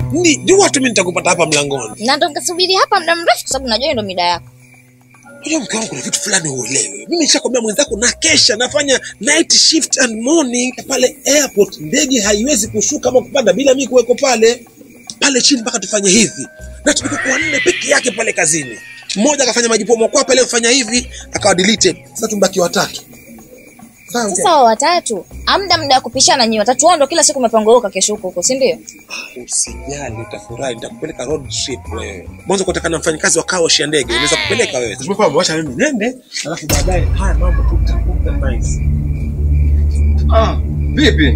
Ni jua tu mimi nitakupata hapa mlangoni. Na ndo nikasubiri hapa muda mrefu kwa sababu najua hiyo ndo mida yako. Unajua mke wangu kuna vitu fulani uelewe. Mimi nishakwambia mwenzako na kesha nafanya night shift and morning pale airport. Ndege haiwezi kushuka ama kupanda bila mimi kuweko pale pale chini mpaka tufanye hivi, na tulikuwa kwa nne peke yake pale kazini. Mmoja akafanya majipomo kwa pale kufanya hivi akawa deleted. Sasa tumbaki watatu. Sawa. Sasa wa watatu, amda muda wa kupishana nyinyi watatu wao ndo kila siku mmepanguruka kesho huko huko, si ndio? Usijali, utafurahi, nitakupeleka road trip wewe. Mwanzo kutaka na mfanyakazi wa kaoshi ya ndege, naweza kupeleka wewe. Tumekwambia wacha mimi nende, alafu baadaye haya mambo tutakuta nice. Ah, vipi?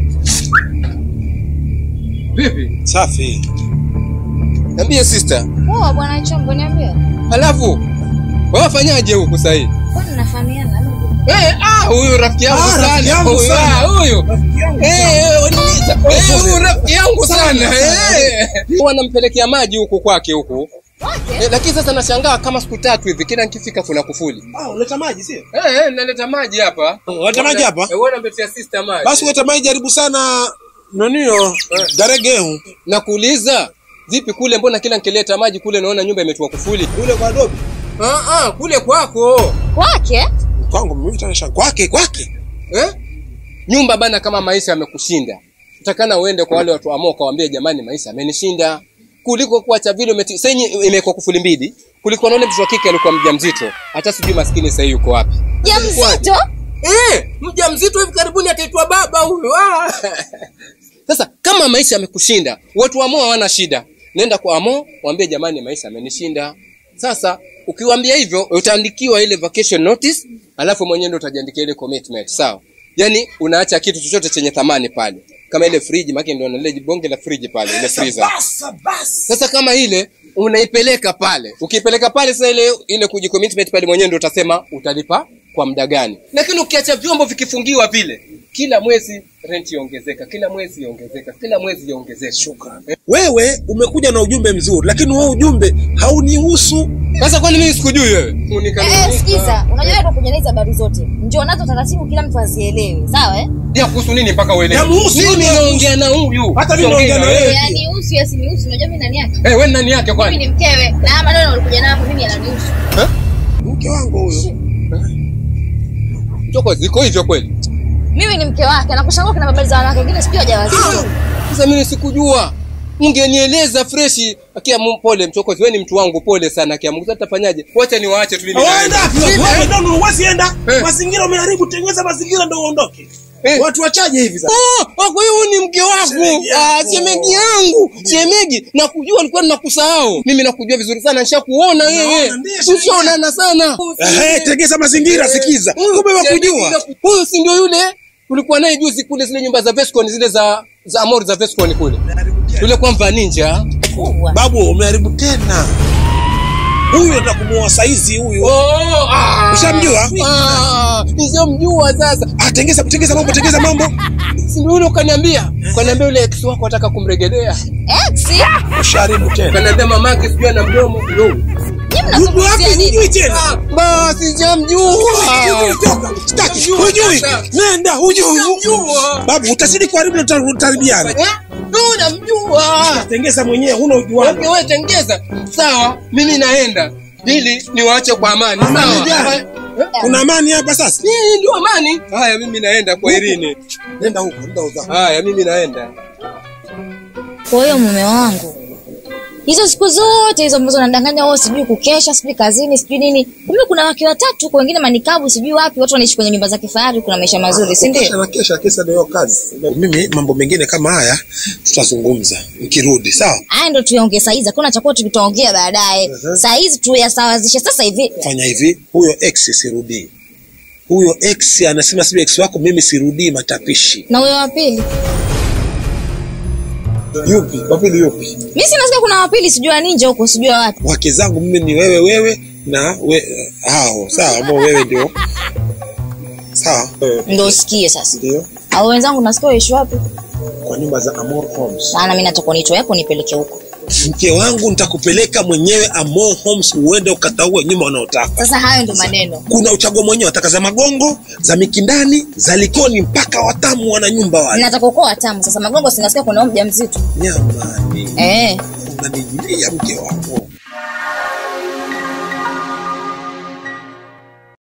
Vipi? Safi. Niambie sister. Poa bwana Chombo, niambie. Halafu wafanyaje huku sasa hivi? Kwani nafahamiana? Eh, ah, huyu rafiki yangu Ah, rafiki sana. yangu Huyu, sana. ah, huyu. Eh, eh, waniuliza. Eh, huyu rafiki yangu sana. Eh. Wanampelekea maji huku kwake huku. Eh, lakini sasa nashangaa kama siku tatu hivi kila nikifika kuna kufuli. Ah, unaleta maji sio? Eh, eh, naleta maji hapa. Unaleta maji hapa? Eh, wewe unamletea sister maji. Basi uleta maji jaribu sana nonio garegeu Nakuuliza, vipi kule mbona kila nikileta maji kule naona nyumba imetua kufuli? kule kwa dobi. Ah ah, kule kwako. Kwake? Kwangu mimi tena kwake kwake. Eh? Nyumba bana kama maisha yamekushinda. Utakana uende kwa wale watu ambao ukawaambia jamani maisha yamenishinda. Kuliko kuacha vile umeti sasa yenye imekuwa kufuli mbili. Kuliko na ule mtoto wa kike alikuwa mjamzito. Hata sijui maskini sasa yuko wapi. Ya mzito? Eh, mjamzito hivi karibuni ataitwa baba huyo. Ah. Sasa kama maisha yamekushinda, watu wa Amo hawana shida. Nenda kwa Amo, waambie jamani maisha yamenishinda. Sasa ukiwaambia hivyo utaandikiwa ile vacation notice, alafu mwenyewe ndio utajiandikia ile commitment, sawa? Yaani unaacha kitu chochote chenye thamani pale. Kama ile friji, maana ndio na ile bonge la friji pale, ile freezer. Basa basi. Sasa kama ile unaipeleka pale, ukipeleka pale sasa ile ile kujicommitment pale mwenyewe ndio utasema utalipa kwa muda gani. Lakini ukiacha vyombo vikifungiwa vile, kila mwezi rent iongezeka, kila mwezi iongezeka, kila mwezi iongezeka. Shukrani. Wewe umekuja na ujumbe mzuri, lakini huo ujumbe haunihusu. Sasa kwani mimi sikujui wewe? Eh, Unikaniuliza. sikiza, unajua ndo kuja hizo habari zote. Njoo nazo taratibu kila mtu azielewe, sawa eh? Ya kuhusu nini mpaka uelewe? Yamuhusu, Mimi yamuhusu. naongea na huyu. Hata mimi Siongei naongea na wewe. wewe. Yaani usi yasinihusu, unajua mimi nani yake? Eh, wewe ni nani yake Mimi kwani? ni mkewe na haya maneno ulikuja nayo hapo mimi yananihusu. Mke wangu huyo. Choko ziko hivyo kweli? Mimi ni mke wake, nakushangaa kuna habari za wanawake wengine sijui hajawazidi. Sasa mimi sikujua. Ungenieleza freshi. Akia mu- pole mchokozi, wewe ni mtu wangu pole sana akia Mungu. Sasa tutafanyaje? Wacha niwaache tu mimi. Waenda wapi? Sina- Wewe ndio huwezi enda. Eh. Mazingira umeharibu, tengeneza mazingira ndio uondoke. Eh. Watu wachaje hivi sasa? Ah, ah, kwa hiyo huyu ni mke wako. Shemeji Ah, yako. shemeji yangu. Shemeji, nakujua nilikuwa ninakusahau. Mimi nakujua vizuri sana, nishakuona wewe. Naona, ndiye shemeji. Tushaonana sana. Eh, tengeza mazingira sikiza. Huyu Kumbe shemeji wakujua. na- Huyu si ndio yule ulikuwa naye juzi kule zile nyumba za Vescon zile za za Amor za Vescon kule. Yule kwa mva ninja. Kubwa. Babu umeharibu tena. Huyu ndo kumuoa saizi huyu. Oh, ah. Ushamjua? Ah, nishamjua sasa. Ah, tengeza tengeza mambo, tengeza mambo. Si ndio yule ukaniambia? Ukaniambia yule ex wako ataka kumregelea. Ex? Ushaharibu tena. Ukaniambia mamake sijui ana mdomo. Yo. Nyinyi Yuko mnazungumzia wapi? nini? Hujui tena. Ah, Basi sijamjua. Toka. Sitaki. Sijamjua Hujui. sasa. Nenda, hujui. Sijamjua. Babu utazidi kuharibu na tutaharibiana. Eh? Ndio namjua. Tengeza mwenyewe, huna ujuano. Okay, wewe tengeza. Sawa, mimi naenda. Ili niwaache kwa amani. Amani Sawa. gani? Eh? Kuna amani hapa sasa? Hii ndio amani. Haya, mimi naenda kwa Irini. Nenda huko, nenda huko. Haya, mimi naenda. Kwa hiyo mume wangu, hizo siku zote hizo ambazo nadanganya wao, sijui kukesha, sijui kazini, sijui nini, kumbe kuna wake watatu huko, wengine manikabu, sijui wapi, watu wanaishi kwenye nyumba za kifahari, kuna maisha mazuri, si Kesha ndio? na kesha, kesa ndio kazi. Mimi mambo mengine kama haya tutazungumza nikirudi, sawa? Haya ndo tuyaongee saa hizi, hakuna chakuwa tukitaongea baadaye. Saa hizi tuyasawazishe sasa hivi. Fanya hivi, huyo ex sirudii. Huyo ex anasema sijui ex wako, mimi sirudii matapishi. Na huyo wa pili, Yupi? Kwa pili yupi? mimi sinasikia kuna wa pili, sijui wa ninja huko, sijui wa wapi. Wake zangu mimi ni wewe wewe na we, hao, sawa? Ambao wewe ndio sawa? Eh, Ndo usikie sasa. Ndio Au wenzangu nasikia waishi wapi? kwa nyumba za Amor Homes. Maana mimi nataka unitoe hapo nipeleke huko. mke wangu nitakupeleka mwenyewe Amo Homes uende ukataue nyumba unaotaka sasa hayo ndo maneno kuna uchaguo mwenyewe wataka za magongo za mikindani za likoni mpaka watamu wana nyumba wale nataka ukoa watamu sasa magongo sinasikia kuna mja mzito nyamani eh. unanijulia mke wangu